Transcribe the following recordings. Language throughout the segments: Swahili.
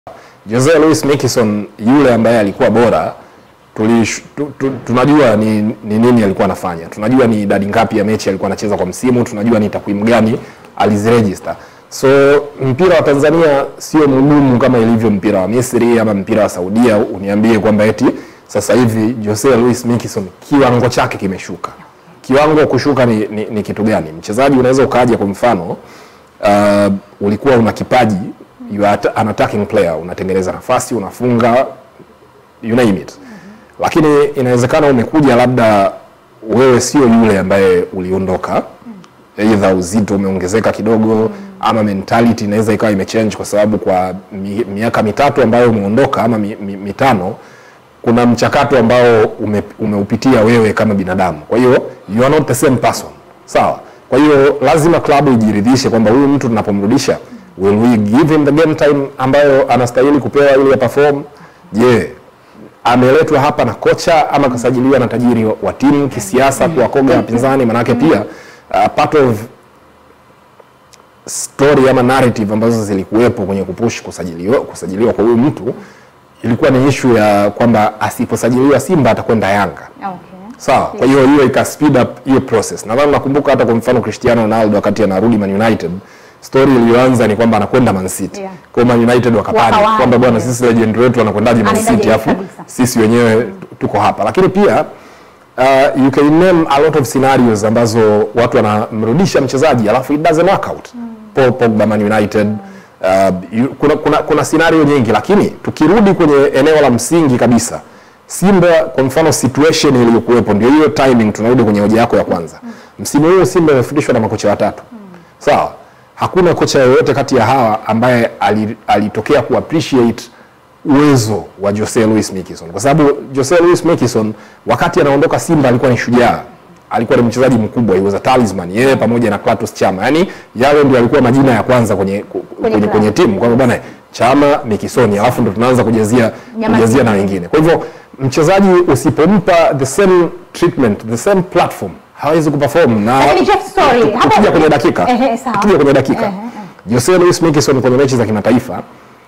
Jose Luis Miquissone yule ambaye alikuwa bora tulish, tu, tu, tunajua ni, ni nini alikuwa anafanya, tunajua ni idadi ngapi ya mechi alikuwa anacheza kwa msimu, tunajua ni takwimu gani aliziregister. So mpira wa Tanzania sio mgumu kama ilivyo mpira wa Misri ama mpira wa Saudia, uniambie kwamba eti sasa hivi Jose Luis Miquissone kiwango chake kimeshuka. Kiwango kushuka ni, ni, ni kitu gani? Mchezaji unaweza ukaja kwa mfano uh, ulikuwa una kipaji you are an attacking player, unatengeneza nafasi, unafunga you name it. Lakini inawezekana umekuja labda wewe sio yule ambaye uliondoka, either uzito umeongezeka kidogo ama mentality inaweza ikawa imechange kwa sababu kwa mi, miaka mitatu ambayo umeondoka ama mi, mi, mitano kuna mchakato ambao ume, umeupitia wewe kama binadamu. Kwa hiyo you are not the same person. Sawa? Kwa hiyo lazima klabu ijiridhishe kwamba huyu mtu tunapomrudisha will we give him the game time ambayo anastahili kupewa ili perform? Je, ameletwa hapa na kocha ama kasajiliwa na tajiri wa- wa timu kisiasa kuwakoga wapinzani? Manake pia uh, part of story ama narrative ambazo zilikuwepo kwenye kupush kusajiliwa, kusajiliwa kwa huyu mtu ilikuwa ni issue ya kwamba asiposajiliwa Simba atakwenda Yanga. Okay. Sawa. Kwa hiyo hiyo ika speed up hiyo process. Nadhani nakumbuka hata kwa mfano Cristiano Ronaldo wakati anarudi Man United, story iliyoanza ni kwamba anakwenda Man City. Yeah. Kwa hiyo Man United wakapani Wakawahi. kwamba bwana, sisi legend wetu anakwendaje Man Anaendaje City afu kabisa. sisi wenyewe tuko hapa. Lakini pia uh, you can name a lot of scenarios ambazo watu wanamrudisha mchezaji alafu it doesn't work out. Paul Pogba Man United uh, you, kuna, kuna, kuna scenario nyingi, lakini tukirudi kwenye eneo la msingi kabisa Simba kwa mfano situation iliyokuwepo ndio hiyo timing, tunarudi kwenye hoja yako ya kwanza. Msimu huu Simba imefundishwa na makocha watatu. Sawa? Hakuna kocha yoyote kati ya hawa ambaye ali- alitokea ku appreciate uwezo wa Jose Luis Miquissone kwa sababu Jose Luis Miquissone wakati anaondoka Simba alikuwa ni shujaa, alikuwa ni mchezaji mkubwa, he was a talisman, yeye pamoja na Clatous Chama, yani yale ndio alikuwa majina ya kwanza kwenye ku- kwenye, klabu. kwenye timu kwamba bwana Chama, Miquissone, alafu ndo tunaanza kujazia Nyama kujazia na zingine. wengine. Kwa hivyo mchezaji usipompa the same treatment, the same platform hawezi kuperform na Lakini Jeff, sorry, tu- hapo- tukija kwenye dakika Ehe, sawa. tukija kwenye dakika Ehe, Jose Luis Miquissone kwenye mechi za kimataifa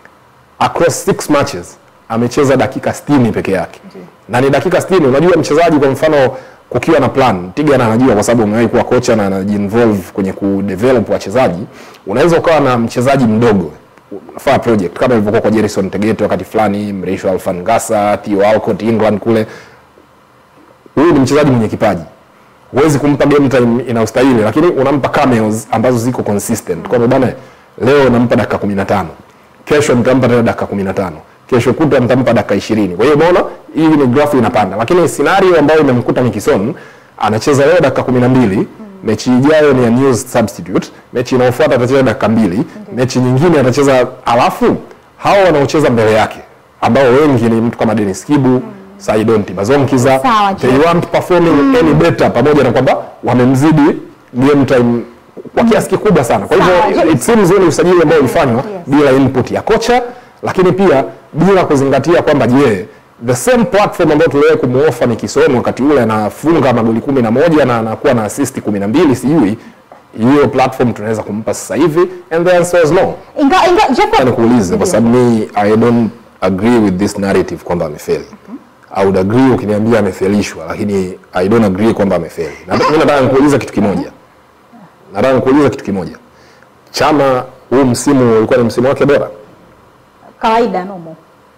across six matches amecheza dakika 60 peke yake na ni dakika 60 unajua mchezaji kwa mfano kukiwa na plan Tiga na anajua kwa sababu umewahi kuwa kocha na anajiinvolve kwenye kudevelop wachezaji unaweza ukawa na mchezaji mdogo unafanya project kama ilivyokuwa kwa Jerison Tegete wakati fulani Mrisho Alfan Ngasa Theo Walcott England kule huyu ni mchezaji mwenye kipaji huwezi kumpa game time inayostahili lakini unampa cameos ambazo ziko consistent kwamba bana leo nampa dakika 15 kesho nitampa tena dakika 15 kesho kutwa nitampa dakika 20 kwa hiyo umeona hii ni grafu inapanda lakini scenario ambayo imemkuta Miquissone anacheza leo dakika 12 mechi ijayo ni ya news substitute mechi inayofuata atacheza dakika mbili mechi nyingine atacheza alafu hao wanaocheza mbele yake ambao wengi ni mtu kama Dennis Kibu Saidon Tibazonkiza Sawa, they Jeff. weren't performing any better pamoja na kwamba wamemzidi game time kwa kiasi kikubwa sana. Kwa Sawa, hivyo Jeff. it seems ule usajili ambao ulifanywa Yes. bila input ya kocha, lakini pia bila kuzingatia kwamba je, the same platform ambayo tuliwahi kumuofa ni Kisomo wakati ule anafunga magoli kumi na moja na anakuwa na assist kumi na mbili sijui hiyo platform tunaweza kumpa sasa hivi and the answer is no. Inga, inga, Jeff, Nataka nikuulize kwa sababu mi I don't agree with this narrative kwamba amefeli. I would agree ukiniambia amefelishwa, lakini I don't agree kwamba amefeli. Na mimi nataka nikuulize kitu kimoja. Nataka nikuulize kitu kimoja. Chama huu msimu ulikuwa ni msimu wake bora? kawaida nomo.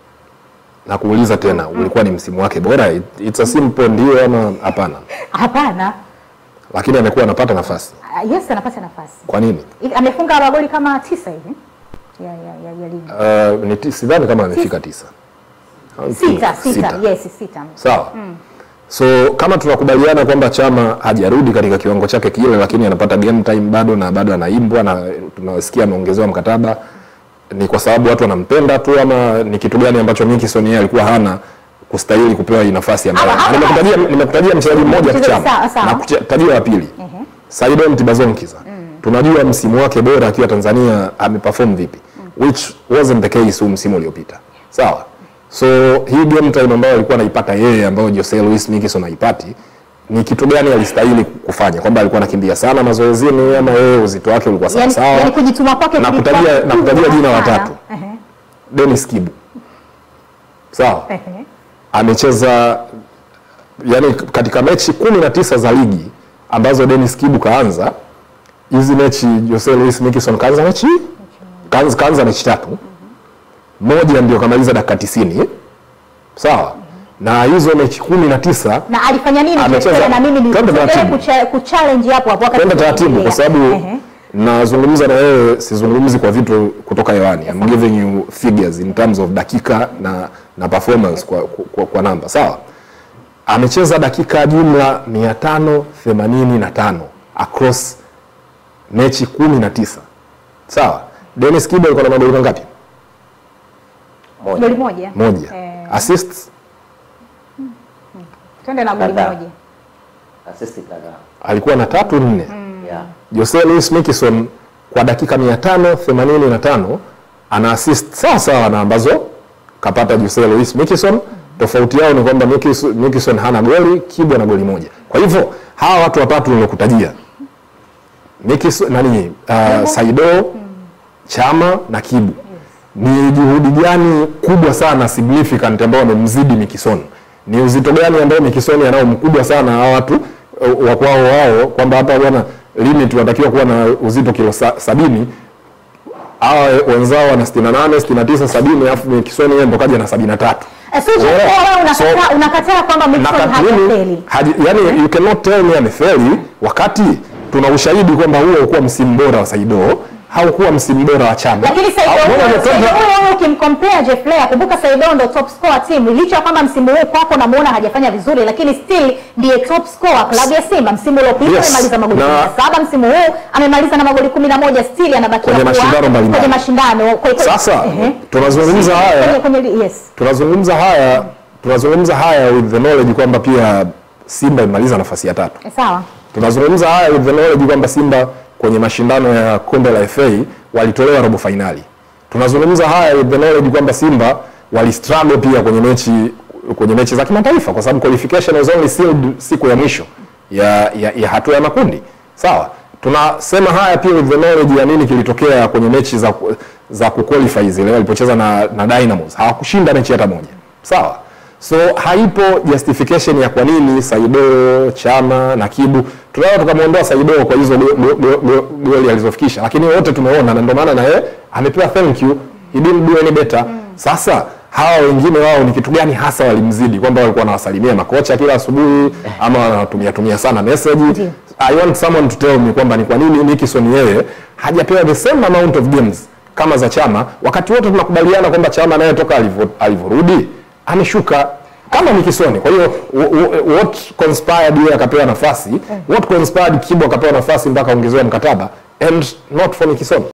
Na kuuliza tena, ulikuwa ni msimu wake bora? It- It's a simple ndio ama hapana? Hapana. Lakini amekuwa anapata nafasi. Ah, Yes, anapata nafasi. Kwa nini? I- Amefunga magoli kama tisa hivi ya ya ya, ya ligi. Uh, ni ti- sidhani kama amefika tisa. I don't think. Sita, sita, yes, sita. Sawa. So kama tunakubaliana kwamba Chama hajarudi katika kiwango chake kile, lakini anapata game time bado na bado anaimbwa na tunasikia ameongezewa mkataba, ni kwa sababu watu wanampenda tu ama ni kitu gani ambacho Miquissone yeye alikuwa hana kustahili kupewa hii nafasi ambayo Ama- ama- nimekutajia nimekutajia mchezaji mmoja tu Mchezaji Chama sawa, sawa. na kutajia wa pili Saidon Tibazonkiza tunajua msimu wake bora akiwa Tanzania ameperform vipi which wasn't the case huu msimu uliopita sawa so hii game time ambayo alikuwa anaipata yeye ambayo Jose Luis Miquissone haipati ni kitu gani alistahili kufanya kwamba alikuwa anakimbia sana mazoezini ama yeye uzito wake ulikuwa sawa Yani, sawa yani kujituma kwake Na kulikuwa kutajia- na kutajia kubwa jina sana. watatu. Ehe. Dennis Kibu sawa Ehe. amecheza yani katika mechi kumi na tisa za ligi ambazo Dennis Kibu kaanza hizi mechi Jose Luis Miquissone kaanza mechi kaanza, kaanza mechi tatu moja ndio kamaliza dakika tisini sawa na hizo mechi kumi na tisa na alifanya nini Amecheza- Jesele? na mimi Twende niliendelea taratibu. kucha- kuchallenge hapo hapo wakati twende taratibu kwa sababu Ehe. nazungumza na wewe sizungumzi kwa vitu kutoka hewani I'm giving you figures in terms of dakika na, na performance kwa, kwa, kwa namba sawa amecheza dakika jumla 585 across mechi 19 sawa Dennis Kibo alikuwa na magoli mangapi moja goli moja moja Eh, assists twende na goli Kadhaa. moja assist kadhaa alikuwa na tatu nne yeah. Jose Luis Miquissone kwa dakika 585 ana assist sawa sawa na ambazo kapata Jose Luis Miquissone. Tofauti yao ni kwamba Miquis- Miquissone hana goli, Kibu ana goli moja. Kwa hivyo hawa watu watatu nilokutajia Miquissone nani, uh, Saido, Chama na Kibu ni juhudi gani kubwa sana significant ambao wamemzidi Miquissone? Ni uzito gani ambao Miquissone anao mkubwa sana hawa watu uh, wa kwao wao kwamba hapa bwana limit wanatakiwa kuwa na uzito kilo sa, sabini hawa wenzao wana 68 69 70 alafu Miquissone yeye ndo kaja na 73 Eh, so Jesele, Yeah. wewe unakataa So- unakataa kwamba na Miquissone tathmini hajafeli haji, yani you cannot tell me amefeli wakati tuna ushahidi kwamba huo ukuwa msimu bora wa Saido haukuwa msimu bora wa Chama. lakini Saido Au- huyo- unaona, Saido twende- huyo huyo ukimcompare Jeff Leah, kumbuka Saido ndo top scorer team, licha ya kwamba msimu huu kwako namuona hajafanya vizuri, lakini still ndiye top scorer klabu ya Simba. Msimu uliopita Yes. amemaliza magoli Na- 17, msimu huu amemaliza na magoli 11, still anabakia Kwenye kuwa mashindano mbalimbali. kwenye mashindano. Kwa- kwa- Sasa Ehe. tunazungumza haya Kwenye- kwenye yes. tunazungumza haya tunazungumza haya with the knowledge kwamba pia Simba imemaliza nafasi ya tatu. Eh, Sawa. Tunazungumza haya with the knowledge kwamba Simba kwenye mashindano ya kombe la FA walitolewa robo fainali. Tunazungumza haya with the knowledge kwamba Simba walistruggle pia kwenye mechi kwenye mechi za kimataifa kwa sababu qualification was only sealed siku ya mwisho ya, ya, ya hatua ya makundi. Sawa? Tunasema haya pia with the knowledge ya nini kilitokea kwenye mechi za ku- za kuqualify zile walipocheza na, na Dynamos. Hawakushinda mechi hata moja. Sawa? So haipo justification ya kwa nini Saido, Chama na Kibu tunaweza tukamwondoa Saido kwa hizo go- go- go- go- goli alizofikisha, lakini wote tumeona, na ndio maana na yeye amepewa thank you, he didn't do any better. Sasa hawa wengine wao ni kitu gani hasa walimzidi, kwamba walikuwa wanawasalimia makocha kila asubuhi ama wanatumia tumia sana message? Ndiyo. I want someone to tell me kwamba ni kwa nini Miquissone yeye hajapewa the same amount of games kama za Chama, wakati wote tunakubaliana kwamba Chama naye toka alivyo- alivyorudi ameshuka kama Miquissone. Kwa hiyo w- w- what conspired yeye akapewa nafasi, what conspired Kibu akapewa nafasi mpaka ongezewa mkataba and not for Miquissone.